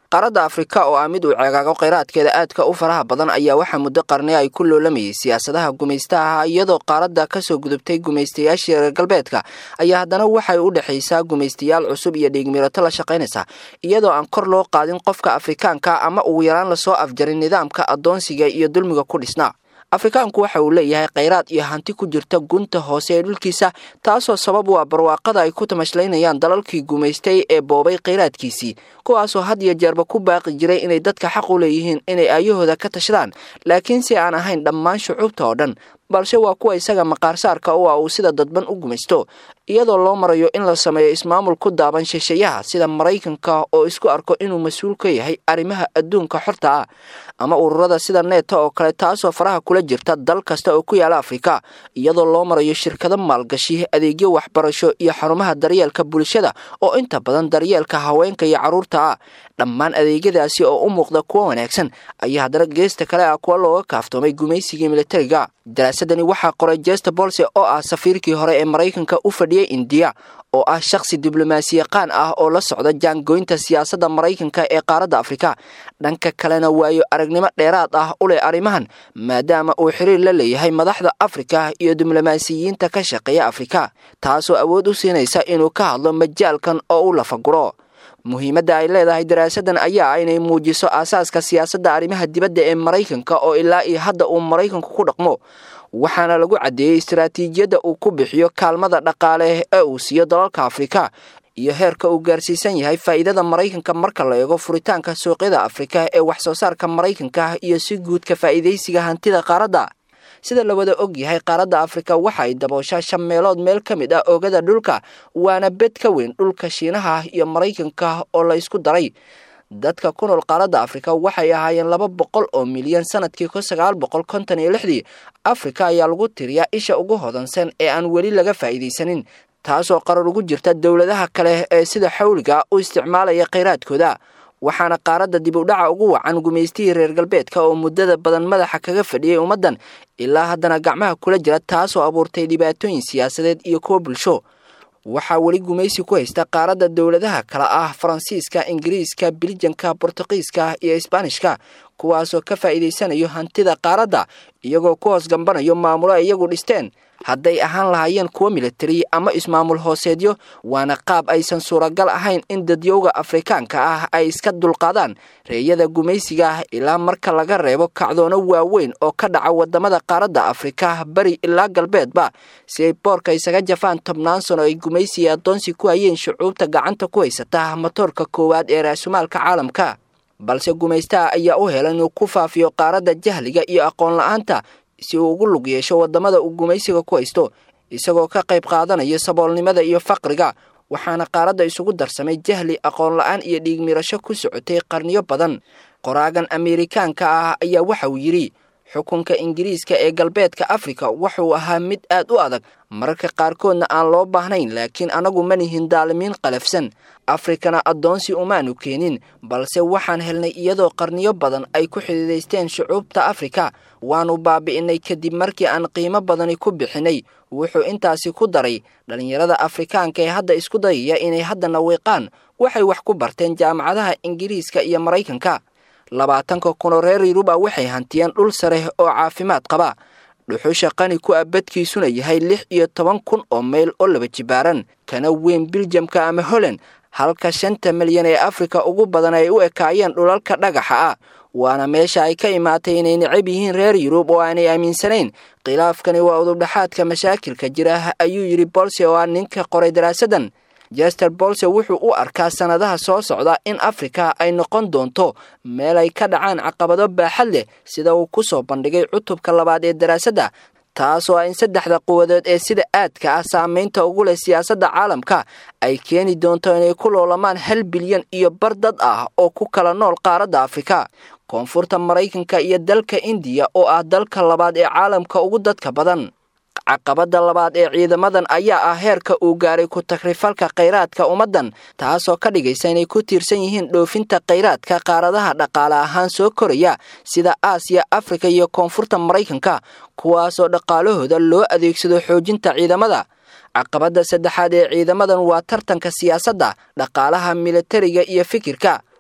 qaaradda afrika oo ah mid uu ceegaago kheyraadkeeda aadka u faraha badan ayaa waxaa muddo qarni ay ku loolamayay siyaasadaha gumaystaha iyadoo qaaradda kasoo gudubtay gumaystayaashii reer galbeedka ayaa haddana waxay u dhexaysaa gumaystayaal cusub iyo dhiigmirato la shaqaynaysa iyadoo aan kor loo qaadin qofka afrikaanka ama ugu yaraan lasoo afjarin nidaamka addoonsiga iyo dulmiga ku dhisnaa afrikaanku waxa uu leeyahay kheyraad iyo hanti ku jirta gunta hoose ee dhulkiisa taasoo sabab u ah barwaaqada ay ku tamashlaynayaan dalalkii gumaystay ee boobay kheyraadkiisii kuwaasoo had iyo jeerba ku baaqi jiray inay dadka xaq u leeyihiin inay aayahooda ka tashadaan laakiin si aan ahayn dhammaan shucuubta oo dhan balse waa kuwa isaga maqaarsaarka u ah uu sida dadban u gumaysto iyadoo loo marayo in la sameeyo ismaamul ku daaban shisheeyaha sida maraykanka oo isku arko inuu mas-uul ka yahay arrimaha adduunka xorta ah ama ururada sida neeta oo kale taasoo faraha kula jirta dal kasta oo ku yaala afrika iyadoo loo marayo shirkado maalgashi adeegyo waxbarasho iyo xarumaha daryeelka bulshada oo inta badan daryeelka haweenka iyo carruurta ah dhammaan adeegyadaasi oo u muuqda kuwa wanaagsan ayaa haddana geesta kale ah kuwa looga kaaftoomay gumaysigii militariga daraasadani waxaa qoray jesta bolse oo ah safiirkii hore ee maraykanka u fadhiyey indiya oo ah shakhsi diblomaasiyaqaan ah oo la socda jaangoynta siyaasadda maraykanka ee qaaradda afrika dhanka kalena waayo aragnimo dheeraad ah u leh arrimahan maadaama uu xiriir la leeyahay madaxda afrika iyo diblomaasiyiinta ka shaqeeya afrika taasoo awood u siinaysa inuu ka hadlo majaalkan oo u lafaguro muhiimadda ay leedahay daraasadan ayaa ah inay muujiso aasaaska siyaasadda arrimaha dibadda ee maraykanka oo ilaa iyo hadda uu maraykanku ku dhaqmo waxaana lagu caddeeyey istaraatiijiyadda uu ku bixiyo kaalmada dhaqaale ee uu siiyo dalalka afrika iyo heerka uu gaarsiisan yahay faa'iidada maraykanka marka la eego furitaanka suuqyada afrika ee wax soo saarka maraykanka iyo si guudka faa'iidaysiga hantida qaaradda sida la wada og yahay qaaradda afrika waxa ay dabooshaa shan meelood meel ka mid ah oogada dhulka waana bed ka weyn dhulka shiinaha iyo maraykanka oo la isku daray dadka ku nool qaaradda afrika waxay ahaayeen laba boqol oo milyan sanadkii kun sagaal boqol konton iyo lixdii afrika ayaa lagu tiriyaa isha ugu hodansan ee aan weli laga faa'iidaysanin taasoo qarar ugu jirta dowladaha kale ee sida xawliga u isticmaalaya kheyraadkooda waxaana qaaradda dib u dhaca ugu wacan gumaystihii reer galbeedka oo muddada badan madaxa kaga fadhiyey ummaddan ilaa haddana gacmaha kula jira taasoo abuurtay dhibaatooyin siyaasadeed iyo kuwo bulsho waxaa weli gumaysi ku haysta qaaradda dowladaha kale ah faransiiska ingiriiska biljanka bortuqiiska iyo isbaanishka kuwaasoo ka faa'iidaysanayo hantida qaaradda iyagoo ku hoos gambanayo maamulo ay iyagu dhisteen hadday ahaan lahaayeen kuwo militari ama ismaamul hooseedyo waana qaab aysan suuragal ahayn in dadyowga afrikaanka ah ay iska dulqaadaan reeyada gumaysiga ah ilaa marka laga reebo kacdoono waaweyn oo ka dhaca wadamada qaaradda afrika bari ilaa galbeedba si ay boorka isaga jafaan tobnaan sano ay gumaysi iyo addoonsi ku hayeen shucuubta gacanta ku haysata matoorka koowaad ee raasumaalka caalamka balse gumaystaha ayaa u helan inuu ku faafiyo qaaradda jahliga iyo aqoon la-aanta si uu ugu lug yeesho wadamada uu gumaysiga ku haysto isagoo ka qayb qaadanaya saboolnimada iyo faqriga waxaana qaaradda isugu darsamay jahli aqoon la-aan iyo dhiigmirasho ku socotay qarniyo badan qoraagan ameerikaanka ah ayaa waxa uu yidhi xukunka ingiriiska ee galbeedka afrika wuxuu ahaa mid aad u adag mararka qaarkoodna aan loo baahnayn laakiin anagu ma nihin daalimiin qalafsan afrikana addoonsi umaanu keenin balse waxaan helnay iyadoo qarniyo badan ay ku xidiidaysteen shucuubta afrika waannu baabi'inay kadib markii aan qiimo badani ku bixinay wuxuu intaasi ku daray dhallinyarada afrikaanka ee hadda isku dayaya inay haddana wiiqaan waxay wax ku barteen jaamacadaha ingiriiska iyo maraykanka labaatanka kunoo reer yuruba waxay hantiyeen dhul sare oo caafimaad qaba dhuxusha qani ku ah badkiisuna yahay lix iyo toban kun oo mayl oo laba jibaaran kana weyn biljamka ama holland halka shanta milyan ee afrika ugu badan ay u ekaayeen dhulalka dhagaxa ah waana meesha ay ka imaatay inay necab yihiin reer yurub oo aanay aaminsanayn khilaafkani waa udubdhaxaadka mashaakilka jira ayuu yidhi bolse oo ah ninka qoray daraasadan jester bolse wuxuu u arkaa sannadaha soo socda in afrika ay noqon doonto meel ay ka dhacaan caqabado baaxad leh sida uu ku soo bandhigay cutubka labaad ee daraasadda taasoo ah in saddexda quwadood ee sida aadka ah saamaynta ugu leh siyaasadda caalamka ay keeni doonto inay ku loolamaan hal bilyan iyo bar dad ah oo ku kala nool qaaradda afrika koonfurta maraykanka iyo dalka indiya oo ah dalka labaad ee caalamka ugu dadka badan caqabadda labaad ee ciidamadan ayaa ah heerka uu gaaray ku takrifalka khayraadka ummaddan taasoo ka dhigaysa inay ku tiirsan yihiin dhoofinta khayraadka qaaradaha dhaqaale ahaan soo koraya sida aasiya afrika iyo koonfurta maraykanka kuwaasoo dhaqaalahooda loo adeegsado xoojinta ciidamada caqabadda saddexaad ee ciidamadan waa tartanka siyaasadda dhaqaalaha militariga iyo fikirka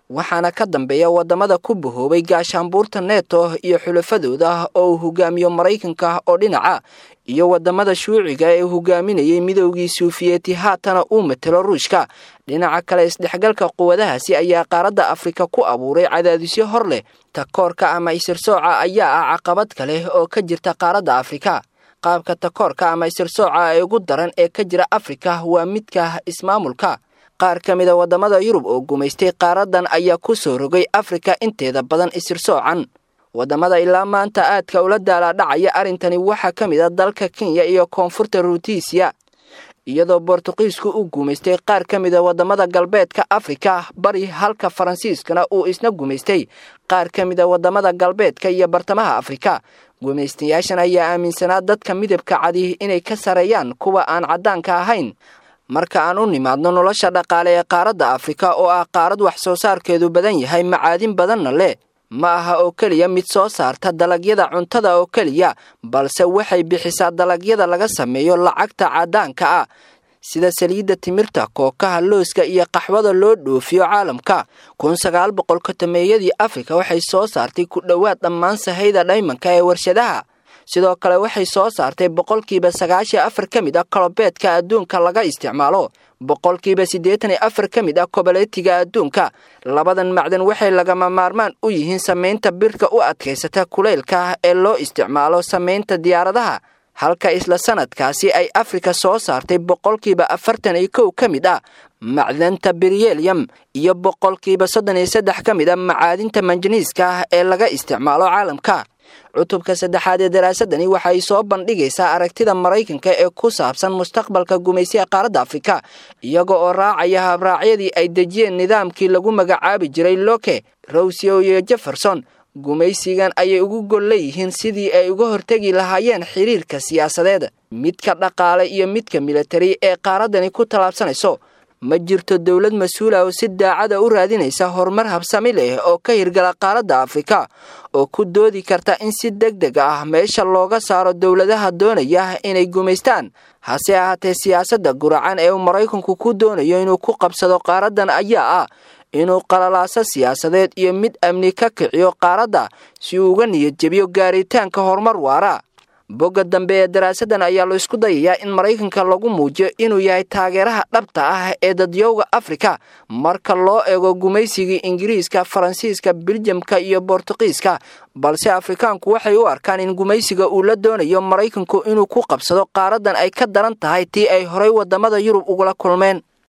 waxaana ka dambeeya waddamada ku bahoobay gaashaanbuurta neto iyo xulafadooda oo uu hogaamiyo maraykanka oo dhinaca iyo waddamada shuuciga ee hogaaminayay midoogii suufiyeeti haatana uu matelo ruushka dhinaca kale isdhexgalka quwadahaasi ayaa qaaradda afrika ku abuuray cadaadisyo hor leh takoorka ama isirsooca ayaa ah caqabad kale oo ka jirta qaaradda afrika qaabka takoorka ama isirsooca ee ugu daran ee ka jira afrika waa midka ismaamulka qaar ka mida waddamada yurub oo gumaystay qaaradan ayaa ku soo rogay afrika inteeda badan isirsoocan waddamada ilaa maanta aadka ula daalaadhacaya arrintani waxaa ka mid a dalka kenya iyo koonfurta ruutiisiya iyadoo bortuqiisku u gumaystay qaar ka mida waddamada galbeedka afrika bari halka faransiiskana uu isna gumaystay qaar ka mida waddamada galbeedka iyo bartamaha afrika gumaystayaashan ayaa aaminsanaa dadka midabka cadi inay ka sareeyaan kuwa aan caddaanka ahayn marka aan u nimaadno nolosha dhaqaale ee qaaradda afrika oo ah qaarad wax soo saarkeedu badan yahay macaadin badanna leh ma aha oo keliya mid soo saarta dalagyada cuntada oo keliya balse waxay bixisaa dalagyada laga sameeyo lacagta caddaanka ah sida saliidda timirta kookaha looska iyo qaxwada loo dhoofiyo caalamka kun sagaal boqol kotomeeyadii afrika waxay soo saartay ku dhowaad dhammaan sahayda dhaymanka ee warshadaha sidoo kale waxay soo saartay boqolkiiba sagaashan afar ka mid ah kolobeedka adduunka laga isticmaalo boqolkiiba siddeetan iyo afar ka mid ah koboleetiga adduunka labadan macdan waxay lagama maarmaan u yihiin samaynta birka u adkaysata kuleylka ee loo isticmaalo samaynta diyaaradaha halka isla sanadkaasi ay afrika soo saartay boqolkiiba afartan iyo kow ka mid ah macdanta beryelyam iyo boqolkiiba soddon iyo saddex ka mid a macaadinta manjaniiska ee laga isticmaalo caalamka cutubka saddexaad ee daraasadani waxay soo bandhigaysaa aragtida maraykanka ee ku saabsan mustaqbalka gumaysiga qaaradda afrika iyaga oo raacaya habraacyadii ay dejiyeen nidaamkii lagu magacaabi jiray loke rowsio iyo jefferson gumaysigan ayay ugu gol leeyihiin sidii ay uga hortegi lahaayeen xiriirka siyaasadeed midka dhaqaale iyo midka militari ee qaaraddani ku tallaabsanayso ma jirto dowlad mas-uula oo si daacada u raadinaysa horumar habsami leh oo ka hirgala qaaradda afrika oo ku doodi karta in si deg deg ah meesha looga saaro dowladaha doonaya inay gumaystaan hase ahaatee siyaasadda guracan ee uu maraykanku ku doonayo inuu ku qabsado qaaraddan ayaa ah inuu qalalaaso siyaasadeed iyo mid amni ka kiciyo qaaradda si uu uga niyad jebiyo gaaritaanka horumar waara bogga dambe ee daraasaddan ayaa la isku dayayaa in maraykanka lagu muujiyo inuu yahay taageeraha dhabta ah ee dadyowga afrika marka loo eego gumaysigii ingiriiska faransiiska biljamka iyo bortuqiiska balse afrikaanku waxay u arkaan in gumaysiga uu la doonayo maraykanku inuu ku qabsado qaaraddan ay ka daran tahay tii ay horay waddamada yurub ugula kulmeen